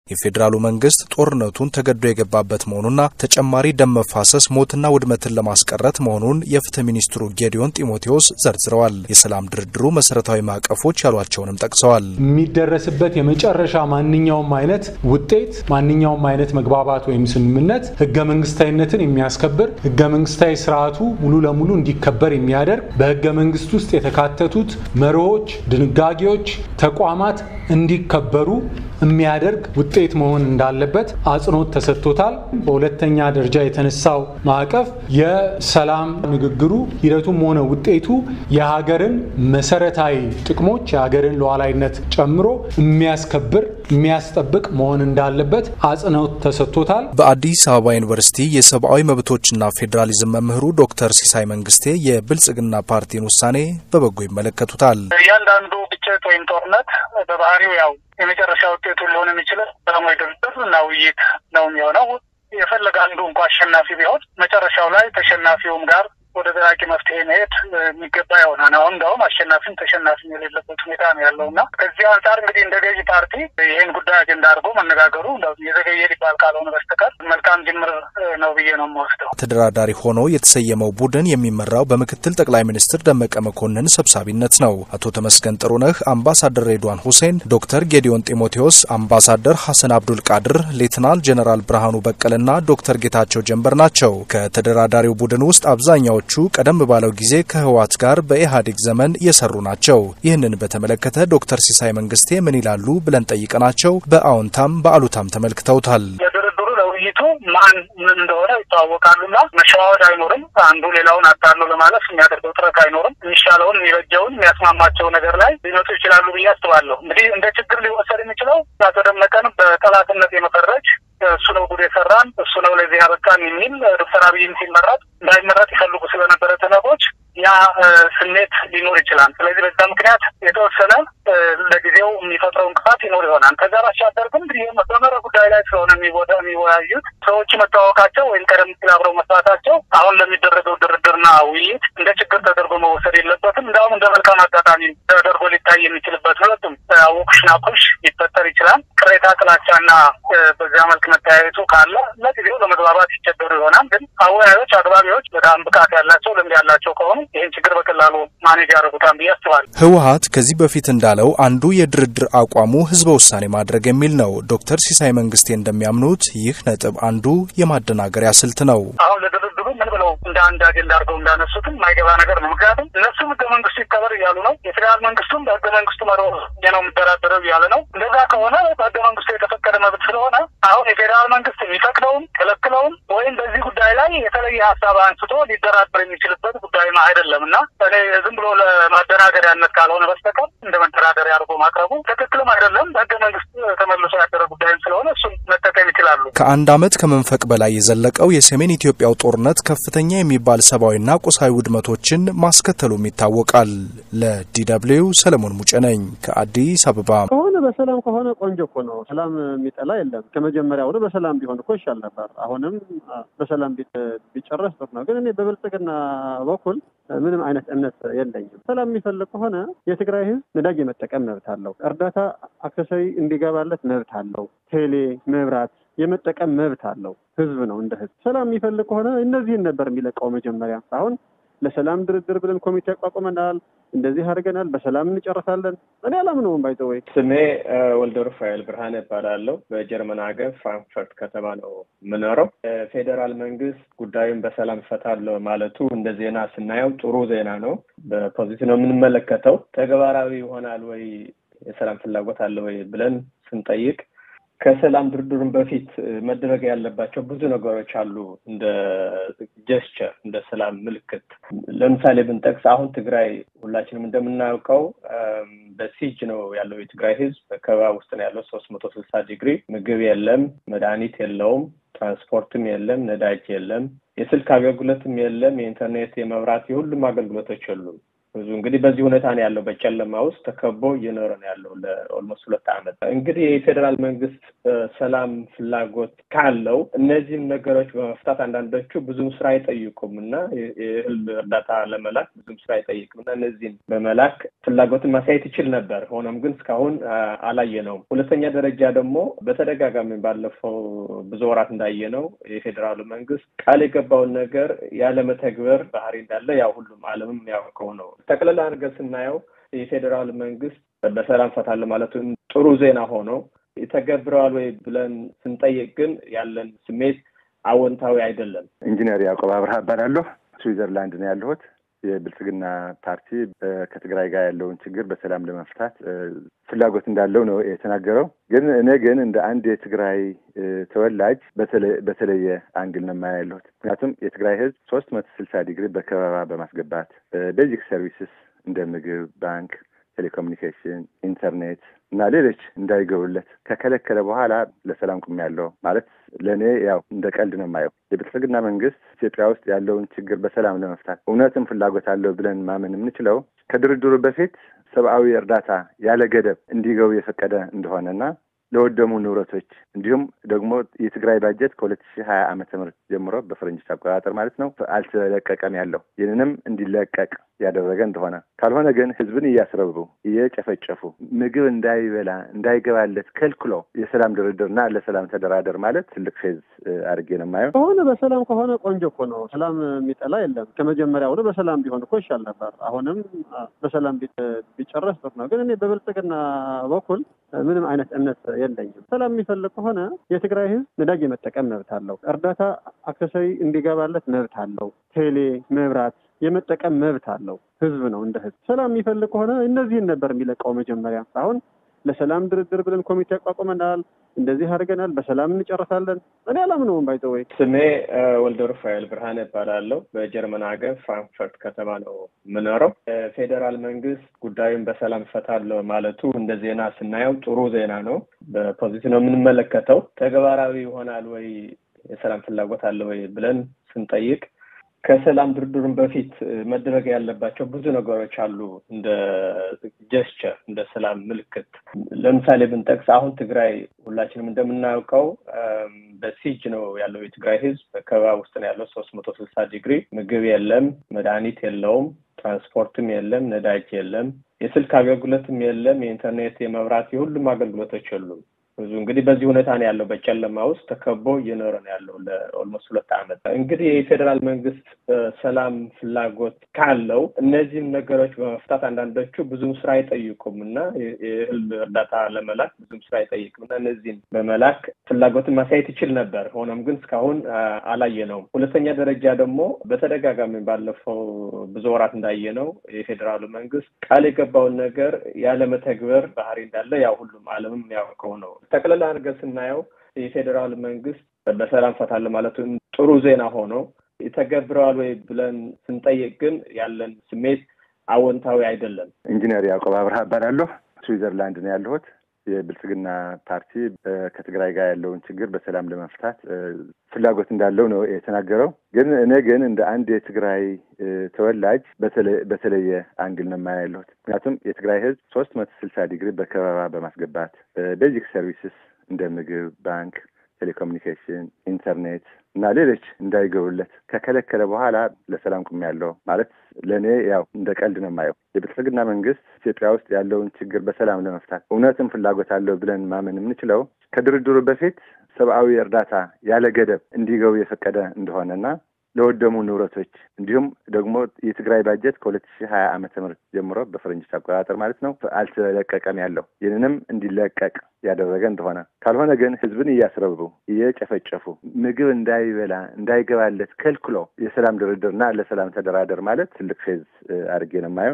የፌዴራሉ መንግስት ጦርነቱን ተገዶ የገባበት መሆኑና ተጨማሪ ደም መፋሰስ፣ ሞትና ውድመትን ለማስቀረት መሆኑን የፍትህ ሚኒስትሩ ጌዲዮን ጢሞቴዎስ ዘርዝረዋል። የሰላም ድርድሩ መሰረታዊ ማዕቀፎች ያሏቸውንም ጠቅሰዋል። የሚደረስበት የመጨረሻ ማንኛውም አይነት ውጤት፣ ማንኛውም አይነት መግባባት ወይም ስምምነት ህገ መንግስታዊነትን የሚያስከብር ህገ መንግስታዊ ስርዓቱ ሙሉ ለሙሉ እንዲከበር የሚያደርግ በህገ መንግስት ውስጥ የተካተቱት መርሆች፣ ድንጋጌዎች፣ ተቋማት እንዲከበሩ የሚያደርግ ውጤት መሆን እንዳለበት አጽንኦት ተሰጥቶታል። በሁለተኛ ደረጃ የተነሳው ማዕቀፍ የሰላም ንግግሩ ሂደቱም ሆነ ውጤቱ የሀገርን መሰረታዊ ጥቅሞች የሀገርን ሉዓላዊነት ጨምሮ የሚያስከብር የሚያስጠብቅ መሆን እንዳለበት አጽንኦት ተሰጥቶታል። በአዲስ አበባ ዩኒቨርሲቲ የሰብአዊ መብቶችና ፌዴራሊዝም መምህሩ ዶክተር ሲሳይ መንግስቴ የብልጽግና ፓርቲን ውሳኔ በበጎ ይመለከቱታል። እያንዳንዱ ግጭት ወይም ጦርነት በባህሪው ያው የመጨረሻ ውጤቱ ሊሆን የሚችለው ሰላማዊ ድርድር እና ውይይት ነው የሚሆነው። የፈለገ አንዱ እንኳ አሸናፊ ቢሆን መጨረሻው ላይ ተሸናፊውም ጋር ወደ ዘላቂ መፍትሄ መሄድ የሚገባ ይሆናል። አሁን እንደውም አሸናፊም ተሸናፊም የሌለበት ሁኔታ ነው ያለው እና ከዚህ አንጻር እንግዲህ እንደ ገዢ ፓርቲ ይህን ጉዳይ አጀንዳ አድርጎ መነጋገሩ የዘገየ ሊባል ካልሆነ በስተቀር መልካም ጅምር ነው ብዬ ነው የምወስደው። ተደራዳሪ ሆኖ የተሰየመው ቡድን የሚመራው በምክትል ጠቅላይ ሚኒስትር ደመቀ መኮንን ሰብሳቢነት ነው። አቶ ተመስገን ጥሩነህ፣ አምባሳደር ሬድዋን ሁሴን፣ ዶክተር ጌዲዮን ጢሞቴዎስ፣ አምባሳደር ሐሰን አብዱል ቃድር፣ ሌትናል ጀነራል ብርሃኑ በቀልና ዶክተር ጌታቸው ጀንበር ናቸው። ከተደራዳሪው ቡድን ውስጥ አብዛኛው ቹ ቀደም ባለው ጊዜ ከህወሓት ጋር በኢህአዴግ ዘመን የሰሩ ናቸው። ይህንን በተመለከተ ዶክተር ሲሳይ መንግስቴ ምን ይላሉ ብለን ጠይቀናቸው በአዎንታም በአሉታም ተመልክተውታል። ለድርድሩ ለውይይቱ ማን ምን እንደሆነ ይተዋወቃሉና መሸዋወድ አይኖርም። አንዱ ሌላውን አታሎ ለማለፍ የሚያደርገው ጥረት አይኖርም። የሚሻለውን የሚበጀውን የሚያስማማቸው ነገር ላይ ሊመጡ ይችላሉ ብዬ አስባለሁ። እንግዲህ እንደ ችግር ሊወሰድ የሚችለው አቶ ደመቀን በጠላትነት የመፈረጅ እሱ ነው ጉድ የሰራን እሱ ነው ለዚህ ያበቃን የሚል ዶክተር አብይም ሲመረጥ እንዳይመረጥ ይፈልጉ ስለነበረ ተነቦች ያ ስሜት ሊኖር ይችላል። ስለዚህ በዛ ምክንያት የተወሰነ ለጊዜው የሚፈጥረው እንቅፋት ይኖር ይሆናል። ከዛ ባሻገር ግን እንግዲህ በመረ ጉዳይ ላይ ስለሆነ የሚወያዩት ሰዎች መታወቃቸው ወይም ቀደም ሲል አብረው መስራታቸው አሁን ለሚደረገው ድርድርና ውይይት እንደ ችግር ተደርጎ መወሰድ የለበትም። እንዲሁም እንደ መልካም አጋጣሚ ተደርጎ ሊታይ የሚችልበት ሁለቱም አወኩሽ ናኩሽ ሊፈጠር ይችላል። ቅሬታ፣ ጥላቻና በዚያ መልክ መተያየቱ ካለ ለጊዜው ለመግባባት ይቸገሩ ይሆናል። ግን አወያዮች፣ አግባቢዎች በጣም ብቃት ያላቸው ልምድ ያላቸው ከሆኑ ይህን ችግር በቀላሉ ማኔጅ ያደርጉታል ብዬ አስባለሁ። ህወሓት ከዚህ በፊት እንዳለው አንዱ የድርድር አቋሙ ህዝበ ውሳኔ ማድረግ የሚል ነው። ዶክተር ሲሳይ መንግስቴ እንደሚያምኑት ይህ ነጥብ አንዱ የማደናገሪያ ስልት ነው። አሁን ለድርድሩ ምን ብለው እንደ አንድ አጀንዳ አድርገው እንዳነሱትም የማይገባ ነገር ነው። ምክንያቱም እነሱም ህገ መንግስቱ ይከበር እያሉ ነው። የፌዴራል መንግስቱም በህገ መንግስቱ መሮ ነው የምደራደረው እያለ ነው። እንደዛ ከሆነ በህገ መንግስቱ የተፈቀደ መብት ስለሆነ አሁን የፌዴራል መንግስት የሚፈቅደውም ከለክለውም ወይም በዚህ ጉዳይ ላይ የተለየ ሀሳብ አንስቶ ሊደራደር የሚችልበት ጉዳይም አይደለም እና እኔ ዝም ብሎ ለማደናገሪያነት ካልሆነ በስተቀር እንደ መደራደሪያ አድርጎ ማቅረቡ ትክክልም አይደለም። በህገ መንግስት ተመልሶ ያደረ ጉዳይም ስለሆነ እሱን መጠቀም ይችላሉ። ከአንድ ዓመት ከመንፈቅ በላይ የዘለቀው የሰሜን ኢትዮጵያው ጦርነት ከፍተኛ የሚባል ሰብአዊና ቁሳዊ ውድመቶችን ማስከተሉም ይታወቃል። ለዲደብሊው ሰለሞን ሙጬ ነኝ ከአዲስ አበባ። ከሆነ በሰላም ከሆነ ቆንጆ እኮ ነው። ሰላም የሚጠላ የለም። ከመጀመሪያውኑ በሰላም ቢሆን እኮ ይሻል ነበር። አሁንም በሰላም ቢጨረስ ጥሩ ነው። ግን እኔ በብልጽግና በኩል ምንም አይነት እምነት የለኝም። ሰላም የሚፈልግ ከሆነ የትግራይ ህዝብ ነዳጅ የመጠቀም መብት አለው። እርዳታ አክሰሳዊ እንዲገባለት መብት አለው። ቴሌ፣ መብራት የመጠቀም መብት አለው። ህዝብ ነው እንደ ህዝብ። ሰላም የሚፈልግ ከሆነ እነዚህን ነበር የሚለቀው መጀመሪያ። አሁን ለሰላም ድርድር ብለን ኮሚቴ አቋቁመናል፣ እንደዚህ አድርገናል፣ በሰላም እንጨርሳለን። እኔ አላምነውም። ባይዘወይ ስሜ ወልደ ሩፋኤል ብርሃን እባላለሁ። በጀርመን ሀገር ፍራንክፈርት ከተማ ነው የምኖረው። ፌዴራል መንግስት ጉዳዩን በሰላም እፈታለሁ ማለቱ እንደ ዜና ስናየው ጥሩ ዜና ነው። በፖዚቲቭ ነው የምንመለከተው። ተግባራዊ ይሆናል ወይ የሰላም ፍላጎት አለ ወይ ብለን ስንጠይቅ ከሰላም ድርድሩን በፊት መደረግ ያለባቸው ብዙ ነገሮች አሉ። እንደ ጀስቸር እንደ ሰላም ምልክት ለምሳሌ ብንጠቅስ አሁን ትግራይ ሁላችንም እንደምናውቀው በሲጅ ነው ያለው የትግራይ ህዝብ በከበባ ውስጥ ነው ያለው። ሶስት መቶ ስልሳ ዲግሪ ምግብ የለም፣ መድኃኒት የለውም፣ ትራንስፖርትም የለም፣ ነዳጅ የለም፣ የስልክ አገልግሎትም የለም፣ የኢንተርኔት፣ የመብራት፣ የሁሉም አገልግሎቶች የሉም። ብዙ እንግዲህ በዚህ ሁኔታ ነው ያለው። በጨለማ ውስጥ ተከቦ እየኖረ ነው ያለው ለኦልሞስት ሁለት ዓመት። እንግዲህ የፌዴራል መንግስት ሰላም ፍላጎት ካለው እነዚህም ነገሮች በመፍታት አንዳንዶቹ ብዙም ስራ አይጠይቁም እና የእህል እርዳታ ለመላክ ብዙም ስራ አይጠይቅም እና እነዚህም በመላክ ፍላጎትን ማሳየት ይችል ነበር። ሆኖም ግን እስካሁን አላየነውም። ሁለተኛ ደረጃ ደግሞ በተደጋጋሚ ባለፈው ብዙ ወራት እንዳየነው የፌዴራሉ መንግስት ቃል የገባውን ነገር ያለመተግበር ባህሪ እንዳለ ያው ሁሉም ዓለምም ያውቀው ነው። ጠቅላላ አድርገን ስናየው የፌዴራል መንግስት በሰላም ፈታለ ማለቱ ጥሩ ዜና ሆኖ ይተገብረዋል ወይ ብለን ስንጠይቅ ግን ያለን ስሜት አዎንታዊ አይደለም። ኢንጂነር ያዕቆብ አብርሃ እባላለሁ። ስዊዘርላንድ ነው ያለሁት። የብልጽግና ፓርቲ ከትግራይ ጋር ያለውን ችግር በሰላም ለመፍታት ፍላጎት እንዳለው ነው የተናገረው። ግን እኔ ግን እንደ አንድ የትግራይ ተወላጅ በተለየ አንግል ነው የማያ ያለሁት። ምክንያቱም የትግራይ ሕዝብ ሶስት መቶ ስልሳ ዲግሪ በከበባ በማስገባት ቤዚክ ሰርቪስስ እንደ ምግብ፣ ባንክ፣ ቴሌኮሙኒኬሽን፣ ኢንተርኔት እና ሌሎች እንዳይገቡለት ከከለከለ በኋላ ለሰላም ቆሜያለሁ ማለት ለእኔ ያው እንደ ቀልድ ነው የማየው። የብልጽግና መንግስት ኢትዮጵያ ውስጥ ያለውን ችግር በሰላም ለመፍታት እውነትም ፍላጎት አለው ብለን ማመን የምንችለው ከድርድሩ በፊት ሰብአዊ እርዳታ ያለ ገደብ እንዲገቡ የፈቀደ እንደሆነና ለወደሙ ንብረቶች እንዲሁም ደግሞ የትግራይ ባጀት ከሁለት ሺህ ሀያ ዓመተ ምህረት ጀምሮ በፈረንጆች አቆጣጠር ማለት ነው አልተለቀቀም ያለው ይህንንም እንዲለቀቅ ያደረገ እንደሆነ ካልሆነ ግን ህዝብን እያስረቡ እየጨፈጨፉ ምግብ እንዳይበላ እንዳይገባለት ከልክሎ የሰላም ድርድርና ለሰላም ተደራደር ማለት ትልቅ ፌዝ አድርጌ ነው የማየው። ከሆነ በሰላም ከሆነ ቆንጆ እኮ ነው። ሰላም የሚጠላ የለም። ከመጀመሪያውኑ በሰላም ቢሆን እኮ ይሻል ነበር። አሁንም በሰላም ቢጨረስ ጥሩ ነው። ግን እኔ በብልጽግና በኩል ምንም አይነት እምነት የለኝም። ሰላም የሚፈልግ ከሆነ የትግራይ ህዝብ ነዳጅ የመጠቀም መብት አለው። እርዳታ አክሰሳዊ እንዲገባለት መብት አለው። ቴሌ፣ መብራት የመጠቀም መብት አለው። ህዝብ ነው እንደ ህዝብ። ሰላም የሚፈልግ ከሆነ እነዚህን ነበር የሚለቀው መጀመሪያ። አሁን ለሰላም ድርድር ብለን ኮሚቴ አቋቁመናል፣ እንደዚህ አድርገናል፣ በሰላም እንጨርሳለን። እኔ አላምነውም። ባይዘወይ ስሜ ወልደ ሩፋኤል ብርሃን እባላለሁ። በጀርመን ሀገር ፍራንክፈርት ከተማ ነው የምኖረው። ፌዴራል መንግስት ጉዳዩን በሰላም እፈታለሁ ማለቱ እንደ ዜና ስናየው ጥሩ ዜና ነው። በፖዚቲቭ ነው የምንመለከተው። ተግባራዊ ይሆናል ወይ የሰላም ፍላጎት አለ ወይ ብለን ስንጠይቅ ከሰላም ድርድሩን በፊት መደረግ ያለባቸው ብዙ ነገሮች አሉ። እንደ ጀስቸር እንደ ሰላም ምልክት ለምሳሌ ብንጠቅስ አሁን ትግራይ ሁላችንም እንደምናውቀው በሲጅ ነው ያለው የትግራይ ህዝብ በከበባ ውስጥ ነው ያለው። ሶስት መቶ ስልሳ ዲግሪ ምግብ የለም፣ መድኃኒት የለውም፣ ትራንስፖርትም የለም፣ ነዳጅ የለም፣ የስልክ አገልግሎትም የለም፣ የኢንተርኔት የመብራት የሁሉም አገልግሎቶች የሉም። ብዙ እንግዲህ በዚህ ሁኔታ ነው ያለው። በጨለማ ውስጥ ተከቦ እየኖረ ነው ያለው ለኦልሞስት ሁለት ዓመት። እንግዲህ የፌዴራል መንግስት ሰላም ፍላጎት ካለው እነዚህም ነገሮች በመፍታት አንዳንዶቹ ብዙም ስራ አይጠይቁም እና የእህል እርዳታ ለመላክ ብዙም ስራ አይጠይቅም እና እነዚህም በመላክ ፍላጎትን ማሳየት ይችል ነበር። ሆኖም ግን እስካሁን አላየነውም። ሁለተኛ ደረጃ ደግሞ በተደጋጋሚ ባለፈው ብዙ ወራት እንዳየነው የፌዴራሉ መንግስት ቃል የገባውን ነገር ያለመተግበር ባህሪ እንዳለ ያው ሁሉም ዓለምም ያውቀው ነው። ጠቅላላ አድርገን ስናየው የፌዴራል መንግስት በሰላም ፈታለ ማለቱ ጥሩ ዜና ሆኖ ይተገብረዋል ወይ ብለን ስንጠይቅ ግን ያለን ስሜት አዎንታዊ አይደለም። ኢንጂነር ያዕቆብ አብርሃ እባላለሁ። ስዊዘርላንድ ነው ያለሁት። የብልጽግና ፓርቲ ከትግራይ ጋር ያለውን ችግር በሰላም ለመፍታት ፍላጎት እንዳለው ነው የተናገረው። ግን እኔ ግን እንደ አንድ የትግራይ ተወላጅ በተለየ አንግል ነው የማያ ያለሁት። ምክንያቱም የትግራይ ህዝብ ሶስት መቶ ስልሳ ዲግሪ በከበባ በማስገባት ቤዚክ ሰርቪስስ እንደ ምግብ፣ ባንክ፣ ቴሌኮሙኒኬሽን፣ ኢንተርኔት እና ሌሎች እንዳይገቡለት ከከለከለ በኋላ ለሰላም ቆሜያለሁ ማለት ለእኔ ያው እንደ ቀልድ ነው የማየው። የብልጽግና መንግስት ኢትዮጵያ ውስጥ ያለውን ችግር በሰላም ለመፍታት እውነትም ፍላጎት አለው ብለን ማመን የምንችለው ከድርድሩ በፊት ሰብአዊ እርዳታ ያለ ገደብ እንዲገቡ የፈቀደ እንደሆነና ለወደሙ ንብረቶች እንዲሁም ደግሞ የትግራይ ባጀት ከሁለት ሺህ ሀያ ዓመተ ምህረት ጀምሮ በፈረንጆች አቆጣጠር ማለት ነው አልተለቀቀም ያለው ይህንንም እንዲለቀቅ ያደረገ እንደሆነ ካልሆነ ግን ህዝብን እያስረቡ እየጨፈጨፉ ምግብ እንዳይበላ እንዳይገባለት ከልክሎ የሰላም ድርድርና ለሰላም ተደራደር ማለት ትልቅ ፌዝ አድርጌ ነው የማየው።